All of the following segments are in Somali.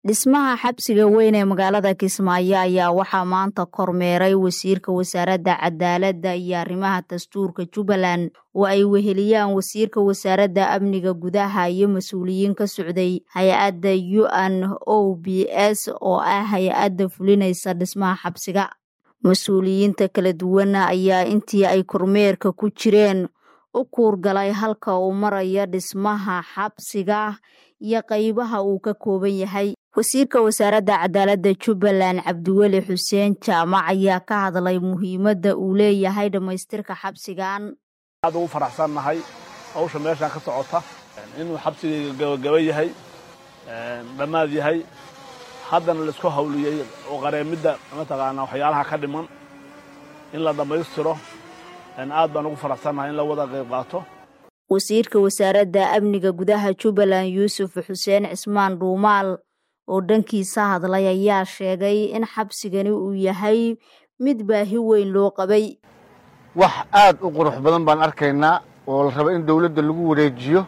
dhismaha xabsiga weyn ee magaalada kismaayo ayaa waxaa maanta kormeeray wasiirka wasaaradda cadaaladda iyo arrimaha dastuurka jubbaland oo ay weheliyaan wasiirka wasaaradda amniga gudaha iyo mas-uuliyiin ka socday hay-adda u n o b s oo ah hay-adda fulinaysa dhismaha xabsiga mas-uuliyiinta kala duwan ayaa intii ay kormeerka ku jireen u kuurgalay halka uu maraya dhismaha xabsiga iyo qaybaha uu ka kooban yahay wasiirka wasaaradda cadaaladda jubbaland cabdiweli xuseen jaamac ayaa ka hadlay muhiimadda uu leeyahay dhammaystirka xabsigan aad ugu faraxsannahay hawsha meeshaan ka socota inuu xabsigayga gabagaba yahay dhammaad yahay haddana laisku hawliyey oo qareemidda mataqaanaa waxyaalaha ka dhiman in la dhammaystiro aad baan ugu faraxsannahay in la wada qayb qaato wasiirka wasaaradda amniga gudaha jubbaland yuusuf xuseen cismaan dhuumaal oo dhankiisa hadlay ayaa sheegay in xabsigani uu yahay mid baahi weyn loo qabay wax aad u qurux badan baan arkaynaa oo la raba in dawladda lagu wareejiyo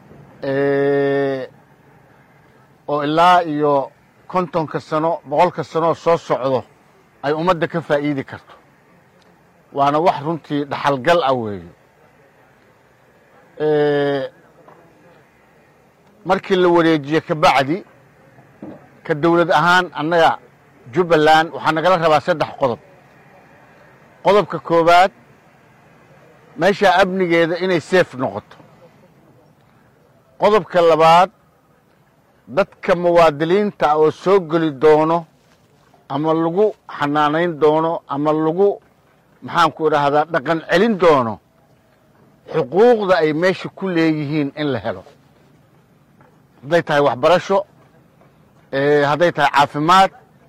oo ilaa iyo kontonka sano boqolka sanooo soo socdo ay ummadda ka faa'iidi karto waana wax runtii dhaxalgal ah weeye markii la wareejiye kabacdi ka dawlad ahaan annaga jubbaland waxaa nagala rabaa saddex qodob qodobka koowaad meeshaa amnigeeda inay seef noqoto qodobka labaad dadka muwaadiliinta oo soo geli doono ama lagu xanaanayn doono ama lagu maxaanku idhaahdaa dhaqan celin doono xuquuqda ay meesha ku leeyihiin in la helo hadday tahay waxbarasho hadday tahay caafimaad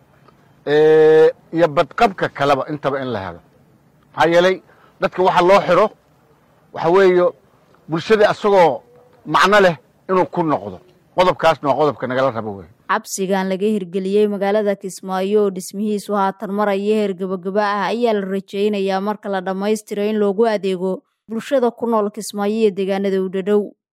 iyo badqabka kaleba intaba in la helo maxaa yeelay dadka waxa loo xiro waxa weeye bulshada asagoo macno leh inuu ku noqdo qodobkaasna waa qodobka nagala rabo wey xabsigan laga hirgeliyey magaalada kismaayo oo dhismihiisu haatan maraya heer gabagaba ah ayaa la rajaynayaa marka la dhammaystiro in loogu adeego bulshada ku nool kismaayo iyo deegaanada u dhadhow